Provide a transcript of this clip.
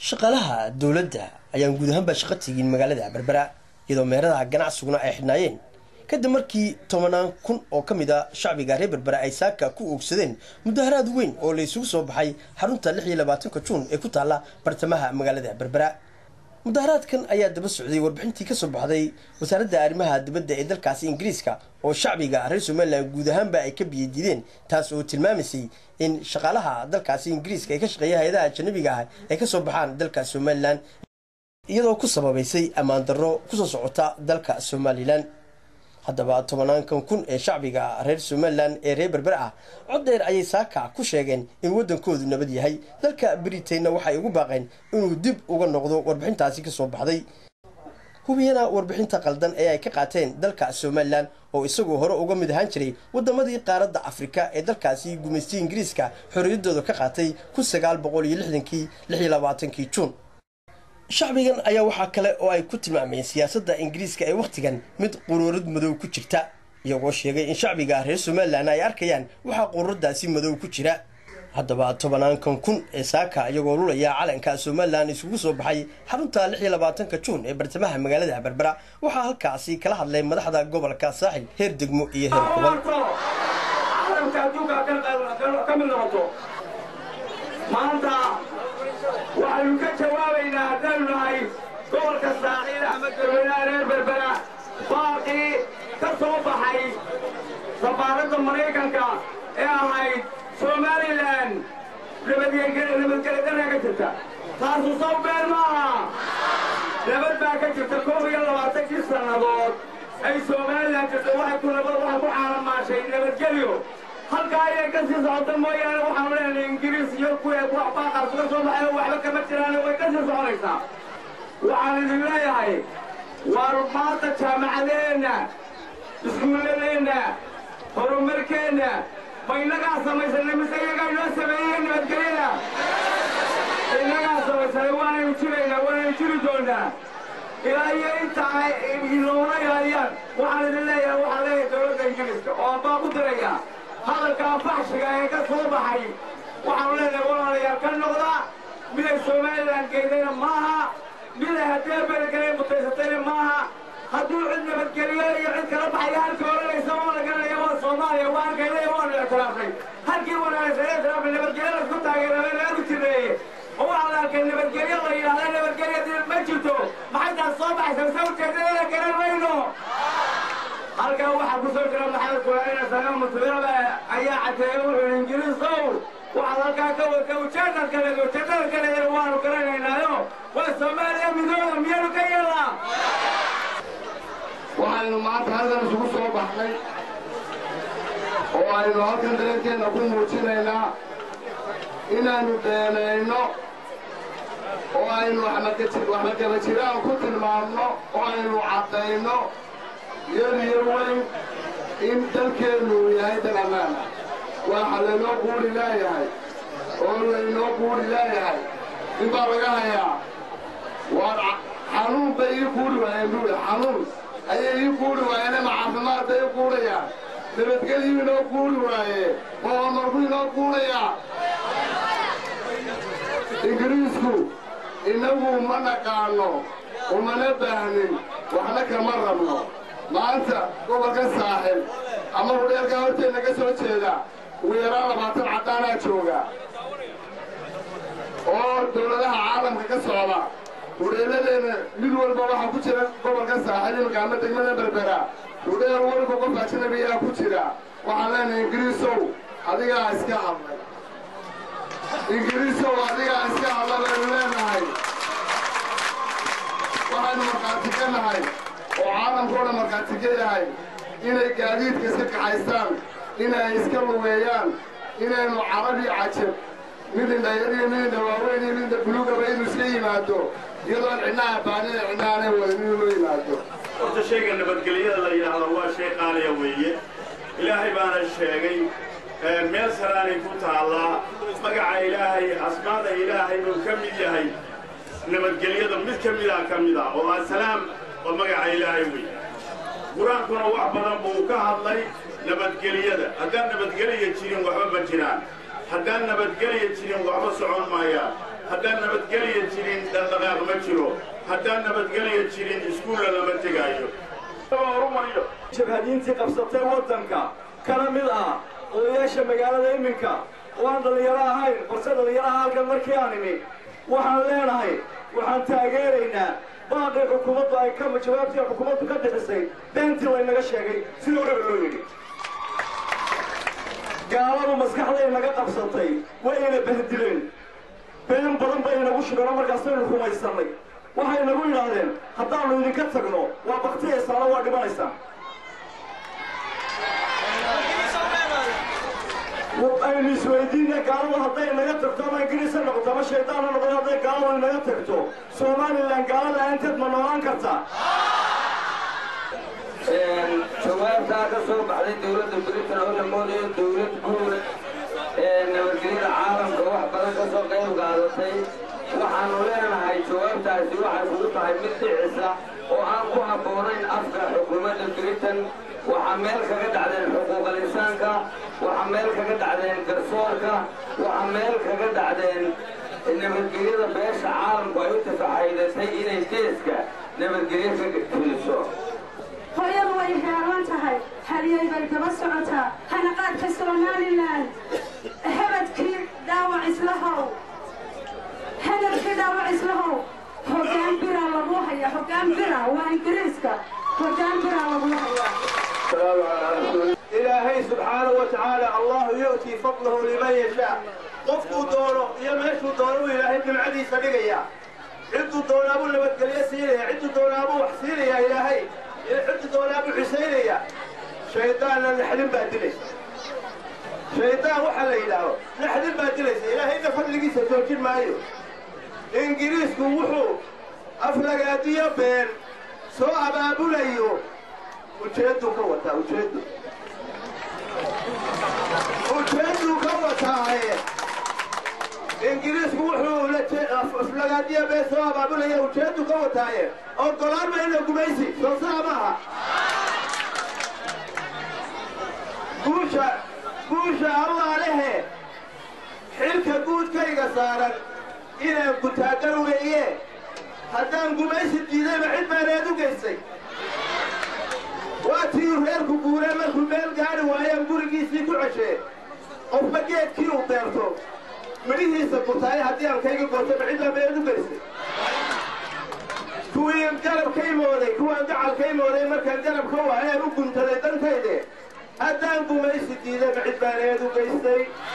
shaqaalaha dowladda ayaan guud ahaanba shaqo tegin magaalada berbera iyadoo meeradaha ganacsiguna ay xidhnaayeen kadib markii tobanaan kun oo ka mid a shacbiga reer berbera ay saaka ku oogsadeen mudaharaad weyn oo la isugu soo baxay xarunta lix iyo labaatanka juun ee ku taalla bartamaha magaalada berbera mudaharaadkan ayaa daba socday warbixintii ka soo baxday wasaaradda arrimaha dibadda ee dalkaasi ingiriiska oo shacbiga reer somalilan guud ahaanba ay ka biyadiideen taas oo tilmaamaysay in shaqaalaha dalkaasi ingiriiska ee ka shaqeeya hay-adaha ajanabiga ah ay ka soo baxaan dalka somalilan iyadoo ku sababaysay ammaan darro kusoo socota dalka somalilan haddaba tobanaankan kun ee shacbiga reer somalilan ee reer berber ah cod dheer ayay saaka ku sheegeen in waddankoodu nabad yahay dalka britainna waxay ugu baaqeen inuu dib uga noqdo warbixintaasi ka soo baxday hubiyana warbixinta qaldan ee ay ka qaateen dalka somalilan oo isagoo hore uga mid ahaan jiray waddamadii qaaradda afrika ee dalkaasi gumaystay ingiriiska xorriyaddooda ka qaatay kun sagaal boqol iyo lixdankii lix iyo labaatankii juun shacbigan ayaa waxaa kale oo ay ku tilmaameen siyaasadda ingiriiska ee wakhtigan mid quruurad madow ku jirta iyagoo sheegay in shacbiga reer somalilan ay arkayaan waxaa quruuradaasi madow ku jira haddaba tobanaankan kun ee saaka iyagoo lulaya calanka somalilan isugu soo baxay xarunta lix iyo labaatanka juun ee bartamaha magaalada berbera waxaa halkaasi kala hadlay madaxda gobolka saaxil heer degmo iyo heer gobol waxaynu ka jawaabaynaa haddaynu nahay gobolka saaxiil axmed garweynaha reer berbera baaqii ka soo baxay safaaradda maraykanka ee ahayd somalilan nabadgelyadarra ka jirta taasu saw been maaha nabad baa ka jirta koob iyo labaatankii sannadood ay somalilan jirta waxay ku nabad waxay ku caalamaashay nabadgelyo halkaa ayay ka sii socota mooyaane waxaanu leenahay ingiriis iyo kuwa baaqaas ka soo baxay waxba kama jiraan way ka sii soconaysaa waxaan idin leeyahay waar maanta jaamacadeenna iskuulladeenna horumarkeenna ma innagaa samaysanay mise iyagaa inoo sameeyey nabadgelyada innagaa samaysanay waanaynu jiraynaa waanaynu jiri doonaa ilaa iyo inta ay inoona ilaaliyaan waxaan idin leeyahay waxaan leeyahay dowladda ingiriiska oo baa ku diraya hadalkaa faxshiga ee ka soo baxay waxaanu leenahay walaalayaal ka noqda miday somalilan geydayna maaha miday haddee beelgelay mutaysatayna maaha hadduu cid nabadgeliyo iyo cid kala baxaya halkii oranaysa oo la garanaya waa soomaaliya waa halkaynay waanu ictiraafnay halkii wanaagsan ictiraafnay nabadgelyo laisku taageeramay lagu jireeye oo waxaa la arkay nabadgelyo la yidhahda nabadgelyo ma jirto maxay taas soo baxaysa mise ujeedadada garan mayno halkaa waxaa ku soo jira maxamed kulaanina saga musbiraba ayaa caddeeyey wuxuu ingiriisow waxaad halkaa ka wada ujeedad kale ujeedada kale waanu garanaynaayo waa soomaaliya midooda miyaynu ka yeelnaa waxaynu maanta halkan isugu soo baxnay oo aynu halkan dareenkeenna ku muujinaynaa inaynu beenayno oo aynu waxmagaba jiraan ku tilmaamno oo aynu caddayno yar iyo weyn in dalkeennu uu yahay dal ammaana waxa laynoo quuri leeyahay oo laynoo quuri leeyahay in baa laga hayaa waar xanuun bay ii quuri waayeen buuli xanuun ayay ii quuri waayeen ama caafimaad bay ii quurayaan nabadgelyuu inoo quuri waaye oo amarku inoo quurayaa ingiriisku innagu ma naqaanno umana baahnin waxna kama rabno maanta gobolka saaxil ama hudheelkaa horteenna ka soo jeeda ugu yaraan labaatan caddaanaa jooga oo dawladaha caalamka ka socda hudheelladeenna mid walba waxaa ku jira gobolka saaxil imika ama degmada berbera hudheel walba qof ajnabiyaa ku jira waxaan leenahay ingiriisow adigaa iska hadlay ingiriisow adigaa iska hadla baynu leenahay waxaynu markhaati ka nahay oo caalamkao dhan markhaati ka yahay inay gaadiidka iska kaxaystaan inay iska lugeeyaan inaynu carabi cajab mid indhayar iyo mid indha waaweyn iyo mid indha bulugaba inuu iska yimaado iyadoon cidnaha baanina cidnaanay wadan inuu loo yimaado horta shayga nabadgelyada la yidhaahdo waa shay qaaliya weeye ilaahay baana sheegay meel saraanay ku taallaa magaca ilaahay asmaada ilaahay buu ka mid yahay nabadgelyada mid ka mida ka mid ah oo asalaam waa magaca ilaahay wey qur-aankuna wax badan buu ka hadlay nabadgelyada haddaan nabadgelya jirin waxba ma jiraan haddaan nabadgelya jirin waxba socon maayaan haddaan nabadgelya jirin dhaqdhaqaaq ma jiro haddaan nabadgelya jirin iskuulla lama tegaayo horumariyo jabhadiintii qabsatay waddanka kana mid ah odayaasha magaalada iminka oo aan dhallinyaro ahayn balse dhallinyaraha halkan markii aan imi waxaan leenahay waxaan taageeraynaa baaqii xukuumaddu ay ka jawaabtii xukuumaddu ka bixisay beentii laynaga sheegay sidii horeba loo yidhi gaaladu maskaxday naga qabsatay wayna bahdileen been badan bay inagu shubeen oo markaasaynu rumaysannay waxay nagu yidhaahdeen haddaannu idinka tagno waa baktiyaysaana waa dhimanaysaan aynu isweydiina gaaladu hadday naga tagto ama ingiriisa noqoto ama shaydaanna noqoto hadday gaaladu inaga tagto somalilan gaalada aanteed ma noolaan kartaa jawaabtaa ka soo baxday dowladda britain oo la moodayo dowlad guura ee nabadgelyada caalamka wax badan ka soo qayb qaadatay waxaanu leenahay jawaabtaasi waxay kugu tahay mid dhicisa oo aan ku habboonayn afka xukuumadda britain waxaa meel kaga dhacdeen xuquuqal insaanka waxaa meel kaga dhacdeen garsoorka waxaa meel kaga dhacdeen nabadgelyada beesha caalamku ay u tafaxaydatay inay geeska nabadgelyo ka fuliso hooyadu way heelan tahay halyay bay daba socotaa hanaqaadka somalilan hebadkii dhaawac islahow hadalkii dhaawac islahow hoggaan bira lagu hayaa hoggaan bira waa ingiriiska hoggaan bira lagu hayaa ilaahay subxaanahu wa tacaala allahu yu'tii fadlahu liman yashaa qofkuu doono iyo meeshuu doono uu ilaahay nimcadiisa dhigaya cidduu doonaabuu nabadgelyo siinaya cidduu doonaabuu wax siinaya ilaahay cidduu doonaabuu xusaynaya shaydaanna naxdin baa dilaysa shaydaan waxaa la yidhaaho naxdin baa dilaysa ilaahayna fadligiisa joojin maayo ingiriisku wuxuu aflagaadiyo been soo abaabulayo ujeedduu ka wataa ujeeddu ujeedduu ka wataaye ingiriisku wuxuu aflagaadiyo been soo abaabulaya ujeeddu ka wataaye ogolaan mayna gumaysi soo saa maaha guusha guusha allah lehe xilka guudkayga saaran inaan gutaagan weeye haddaan gumaysi diidayba cid baaneed u geystay waa tii reerku guuree markuu meel gaari waayaan gurigiisii ku ceshee qofba geedkii uu beerto midhihiisa gurtaaye haddii aan kayga gootayba cid baa meed u geystay kuwii garab ka imooday kuwaan gacal ka imooday markaan garab ka waayaan u guntaday dantayde haddaan gumaysi diidayba cid baaneed u geystay